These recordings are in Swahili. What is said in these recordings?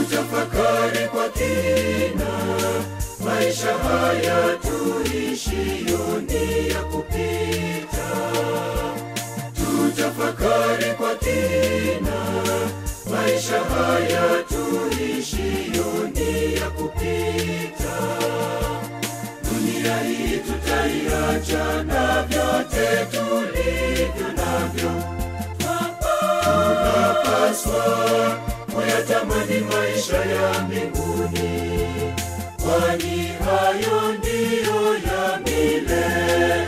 tutafakari kwa kina maisha haya tuishiyo ni ya kupita tutafakari kwa kina maisha haya tuishiyo ni ya kupita dunia hii tutaiacha na vyote tulivyo navyo tunapaswa kuyatamani maisha ya mbinguni kwani hayo ndiyo ya milele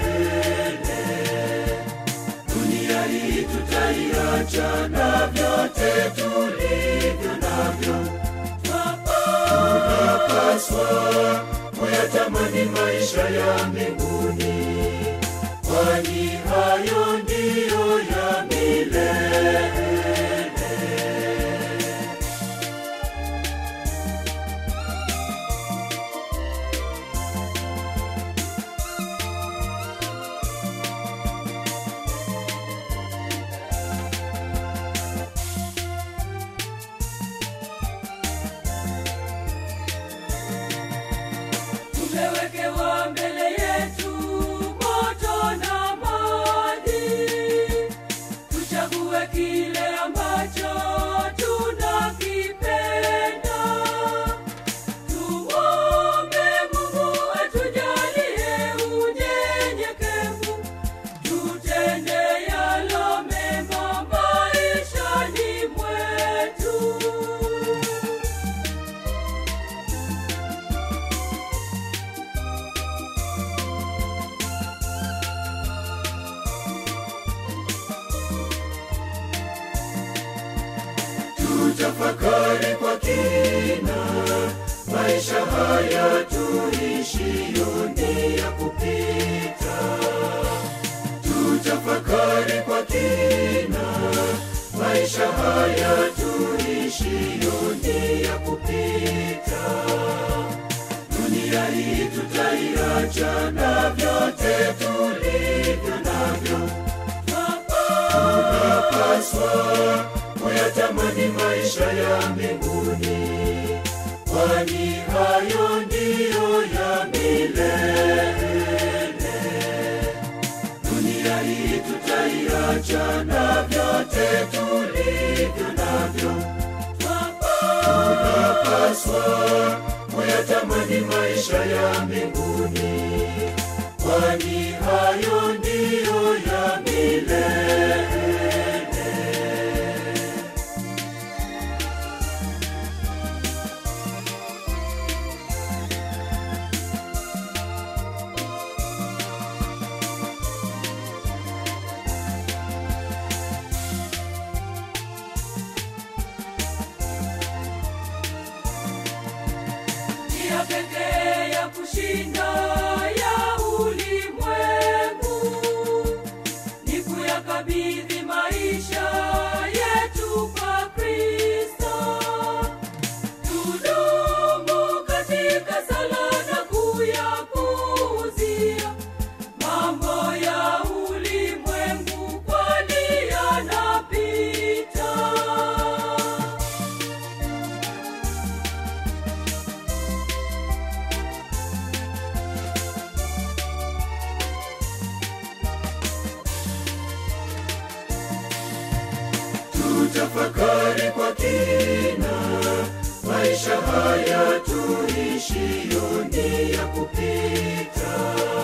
dunia hii tutaiacha na vyote tulivyo navyo tunapaswa kuyatamani maisha ya mbinguni kwani hayo ndiyo ya milele tumewekewa mbele yetu moto na maji tuchague kile ambacho tunakipenda tuombe mungu atujalie unyenyekevu tutende yalo mema maishani mwetu tutafakari kwa kina maisha haya tuishiyo ni ya kupita tutafakari kwa kina maisha haya tuishiyo ni ya kupita dunia hii tutaiacha na vyote tulivyo navyo tunapaswa kuyatamani maisha ya mbinguni kwani hayo ndiyo ya milele dunia hii tutaiacha na vyote tulivyo navyo tunapaswa kuyatamani maisha ya mbinguni kwani hayo ndiyo ya milele njia pekee ya kushinda ya ulimwengu ni kuyakabidhi maisha yetu kwa kristo tudumu katika sala na kuyapuuzia mambo ya ulimwengu kwani yanapita tutafakari kwa kina maisha haya tuishiyo ni ya kupita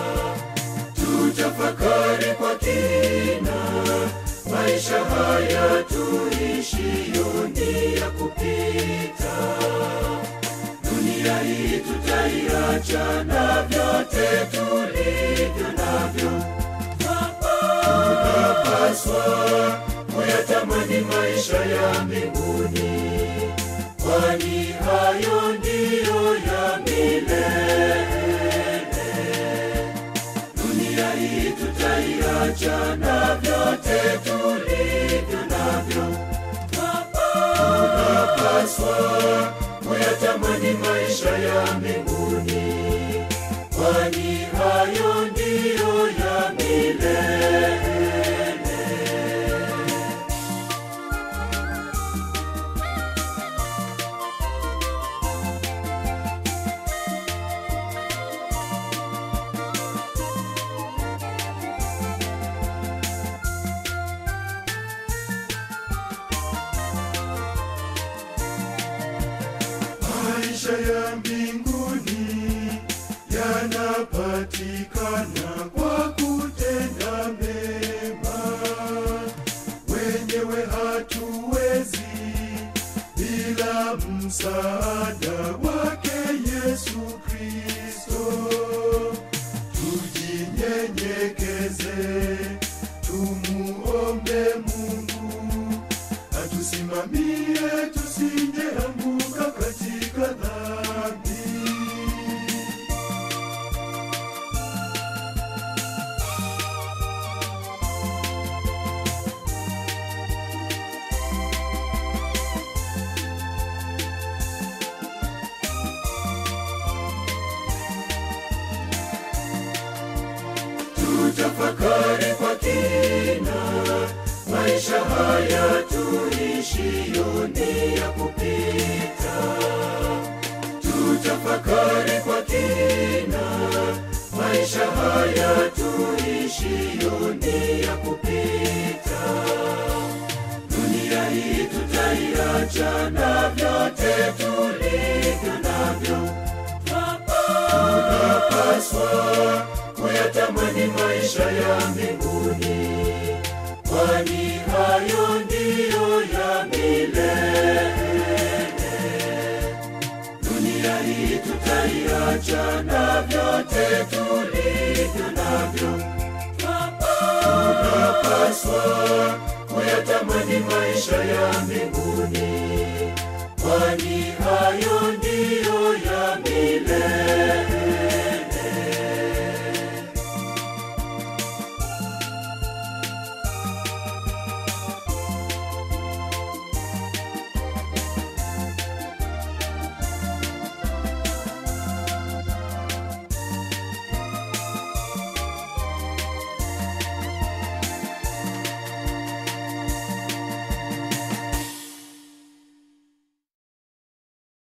tutafakari kwa kina maisha haya tuishiyo ni ya kupita dunia hii tutaiacha na vyote tulivyo navyo tunapaswa kuyatamani maisha ya mbinguni kwani hayo ndiyo ya milele dunia hii tutaiacha na vyote tulivyo navyo tunapaswa kuyatamani maisha ya mbinguni kwani hayo ndiyo ya milele maisha ya mbinguni yanapatikana kwa kutenda mema. Wenyewe hatuwezi bila msaada wake Yesu Kristo. Tujinyenyekeze, tumuombe Mungu atusimamie tusijeanguka katika dhambi. tutafakari kwa kina maisha haya tuishiyo ni ya kupita tutafakari kwa kina maisha haya tuishiyo ni ya kupita dunia hii tutaiacha na vyote tulivyo navyo tunapaswa kuyatamani maisha ya mbinguni, kwani hayo ndiyo ya milele. Dunia hii tutaiacha na vyote tulivyo navyo, tunapaswa kuyatamani maisha ya mbinguni, kwani hayo ndiyo ya milele.